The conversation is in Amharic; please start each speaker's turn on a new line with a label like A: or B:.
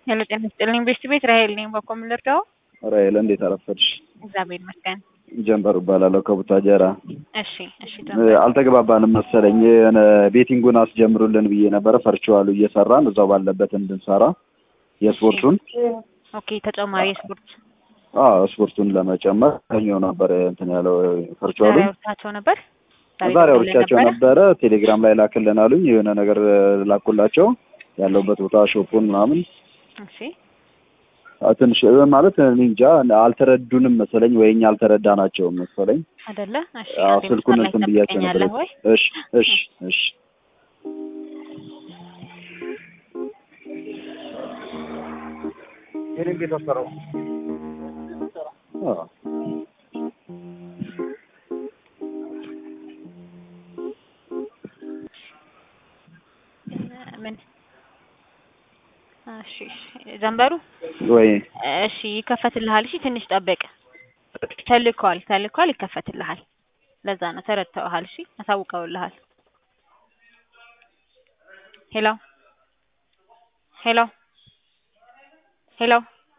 A: ሄሎ ጤና ይስጥልኝ ቤስት ቤት ራሄል ነኝ። በኮ ምን ልርዳው?
B: ራሄል እንዴት አረፈድሽ?
A: እግዚአብሔር ይመስገን።
B: ጀንበሩ እባላለሁ ከቡታጀራ።
A: እሺ እሺ
B: አልተግባባንም መሰለኝ። የሆነ ቤቲንጉን አስጀምሩልን ብዬ ነበረ። ፈርችዋሉ እየሰራን እዛው ባለበት እንድንሰራ የስፖርቱን
A: ኦኬ ተጨማሪ ስፖርት
B: አዎ ስፖርቱን ለመጨመር ከኛው ነበር እንትን ያለው ፈርችዋሉ
A: ዛሬ አውርታቸው ነበር።
B: ዛሬ አውርቻቸው ነበረ። ቴሌግራም ላይ ላክልን አሉኝ። የሆነ ነገር ላኩላቸው ያለውበት ቦታ ሾፑን ምናምን
A: እሺ
B: ትንሽ ማለት እኔ እንጃ አልተረዱንም መሰለኝ ወይ እኛ አልተረዳናቸውም መሰለኝ።
A: አይደለ? እሺ
B: አዎ
A: አንዴ
B: ስልኩን
A: መስመር ላይ
B: እንትን ብያቸው ነበር።
A: ትጠብቀኛለህ ወይ?
B: እሺ እሺ እሺ አዎ
A: ምን እሺ እሺ ጀንበሩ
B: ወይ
A: እሺ ይከፈትልሃል። እሺ ትንሽ ጠብቅ። ተልኳል ተልኳል፣ ይከፈትልሃል። ለዛ ነው ተረድተውሃል። እሺ አሳውቀውልሃል። ሄሎ ሄሎ ሄሎ